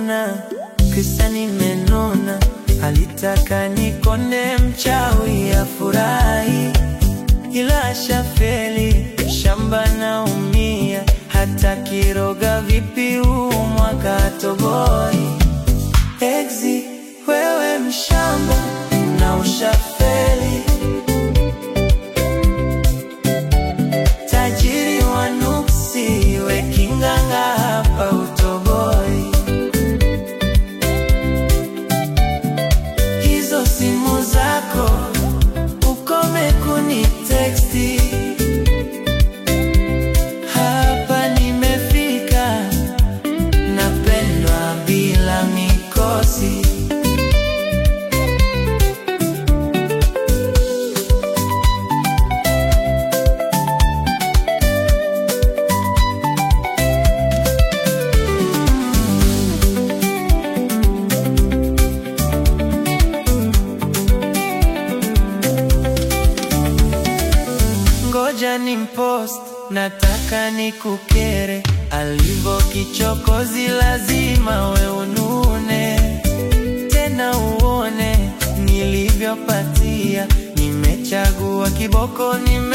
kununa, kisa nimenuna, alitaka nikone mchawi afurahi, ila ashafeli, shamba naumia, hata kiroga vipi huu mwaka toboi. Exi, wewe mshamba na ushafeli tajiri wa nuksi, we kinganga hapa utoboi. Hizo simu zako ukome kuni teksti, hapa nimefika, napendwa bila mikosi. Ngoja ni mpost, nataka nikukere, alivyo kichokozi, lazima we unune tena uone nilivyopatia. Nimechagua kiboko, nime